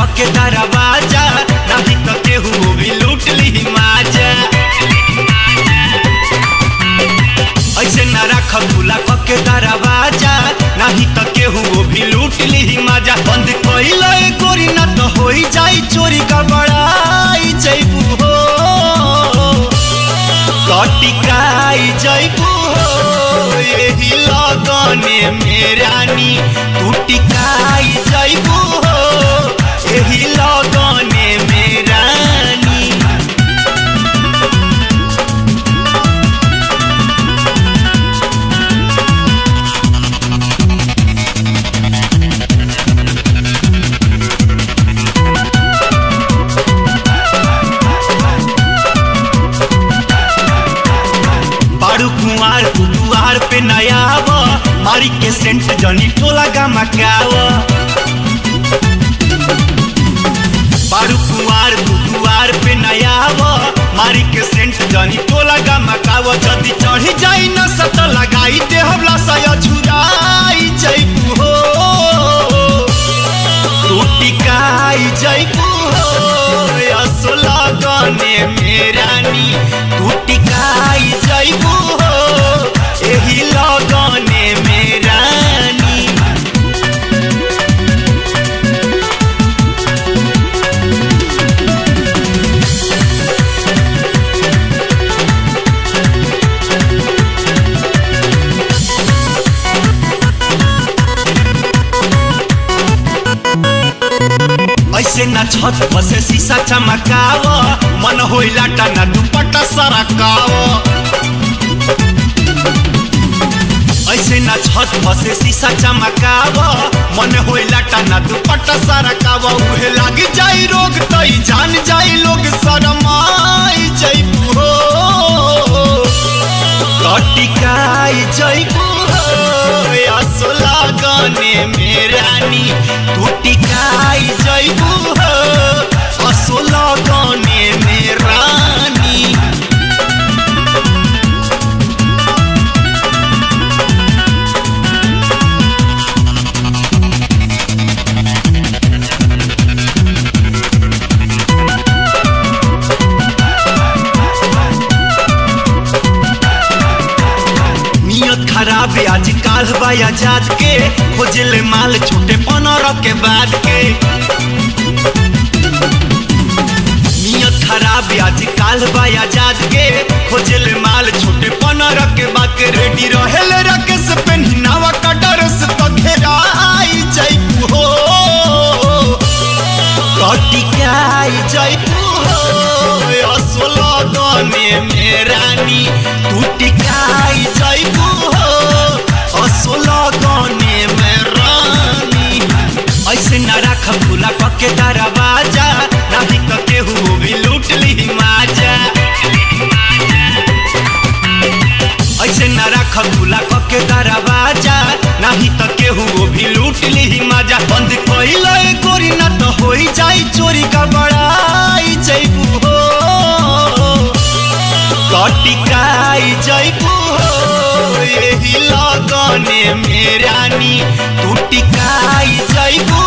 के दरवाजा नहीं तो केहू भी लूट ली माजा ऐसे न रख खुला के दरवाजा नहीं तो केहू भी लूट ली माजा बंद कइल गोरी ना तो होई जाई चोरी का बड़ाई जैबू हो कटिकाई जैबू हो यही लगने मेरानी तू टिकाई जैबू हो यही लगने मेरानी बारू कुंवार कुकुआर पे नयाव मारी के सेंट जनी टोला गमकाव बारू कुंवार कुकुआर पे नयाव मारी के सेंट जनी टोला गमकाव जदी चढ़ी जाई न सत लगाई दे हमला सया झुराई जइबू हो टूटिकाई जइबू हो असो लगने मेरानी टूटिकाई जइबू हो एही लगने मेरानी ऐसे न छत बसे शीशा चमकाव मन होइला टना दुपट्टा सरकाव ऐसे न छत बसे शीशा चमकाव मन होइला टना दुपट्टा सरकाव उहे लाग जाई रोग तई जान जाई लोग शरमाई जइबू हो कटिकाई जइबू हो असो लगने मेरानी टूटिकाई जइबू हो असो लगने मेरानी नियत खराब है आज काल बाया जात के खोजले माल छोटे पंद्रह के बाद के नियत खराब है आज काल बाया जात के खोजले माल छोटे पंद्रह के बाद के रेडी रहेले रकेश पेन्हिनावा का डरस तो घेराई जइबू हो कटिकाई जइबू हो असो लगने मेरानी तू टिकाई जइबू हो असो लगने मेरानी ऐसे न रख खुला पके दरवाजा नहीं तो केहू भी लूट ली माजा ऐसे न रख खुला पके दरवाजा नहीं तो केहू भी लूट ली माजा बंद कइल गोरी ना तो होई जाई चोरी का बड़ाई जइबू हो कटिकाई जइबू हो यही लगने मेरानी तू टिकाई जइबू